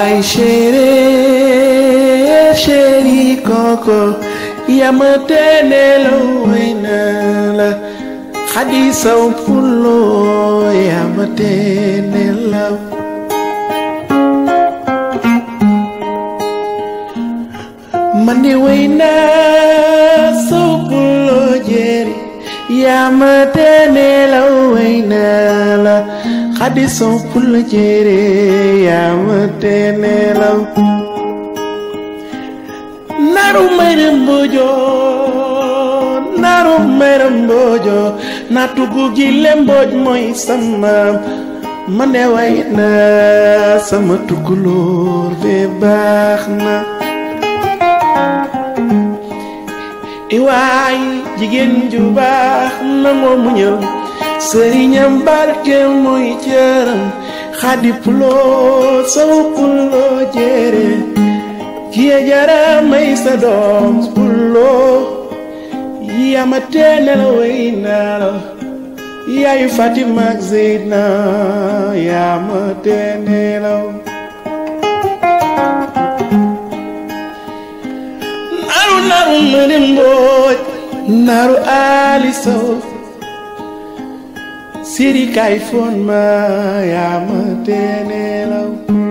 waay chéri chéri koko yama tenelaw way naa la xadi saw pulo yama tenelaw man de way naa saw pulo jeeri yama tenelaw way naa la xadi saw pulo jeeri yama tenelaw naru mayram bojo naru mayram bojo na tugu gile mboj mooy sama man de way na sama tukulóor be baax na iwaay jigéen ju baax nangoo muñal sëriñam barke mooy cëram xadi puloo saw puloo jere kiye jara may sa doom puloo yama teenel way naa la yaayu Fatima ak Zeyna yama teenelaw naru naru mëne mbooj naru ali sow siri kay fon ma yama teenelaw